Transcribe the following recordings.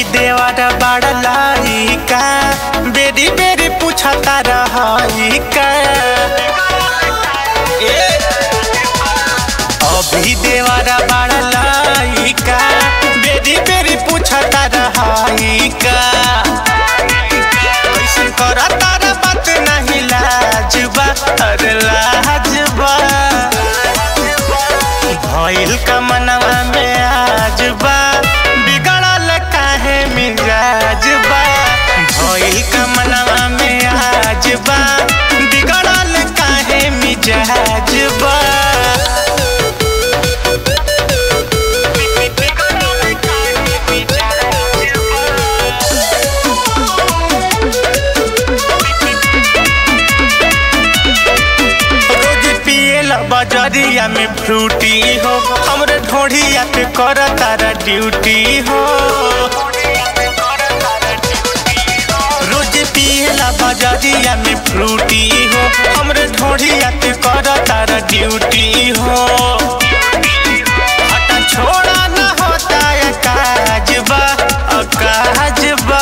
देवर बड़ लइका बेरी बेरी पूछता रही का ए, अभी देवर बड़ लइका बेरी बेरी पूछता रही का कैसन करता रे बात नहीं लाजबा अरे लाजबा भइल का मनवा में आजबा बिगड़ल काहे मिजाजबा भइल का मनवा में आजबा बिगड़ल काहे मिजाजबा रोज पियल बजरिया में फ्रूटी हो हमरे ढोढ़िया पे कर तारा ड्यूटी हो रोज पियल बजरिया में फ्रूटी हो हमरे ढोढ़िया पे कर तारा ड्यूटी हो हटा छोड़ा न होता है काजबा अकाजबा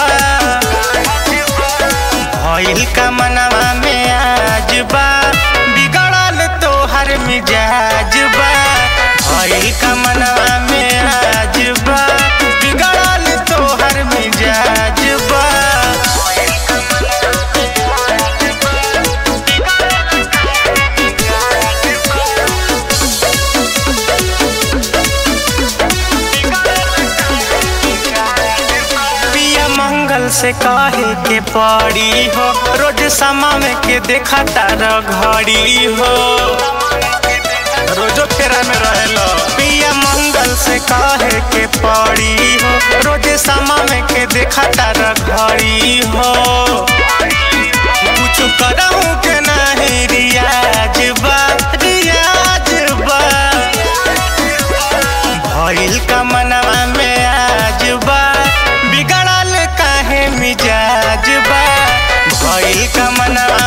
भइल का मनवा में आजबा बिगड़ल तोहर मिजाजबा भइल का मनवा में आजबा बिगड़ल तोहर मिजाजबा पिया मंगल से कहे के पड़ी हो रोज समय के देखा तारा घड़ी हो रोजो फेरा में रहेलो पिया मंगल से कहे के पड़ी हो रोज समय के देखा तारा घड़ी हो कुछ करहूं के नहीं रियाज बा रियाज बा भइल का मनवा में आजबा बिगड़ल काहे मिजाजबा भइल का मनवा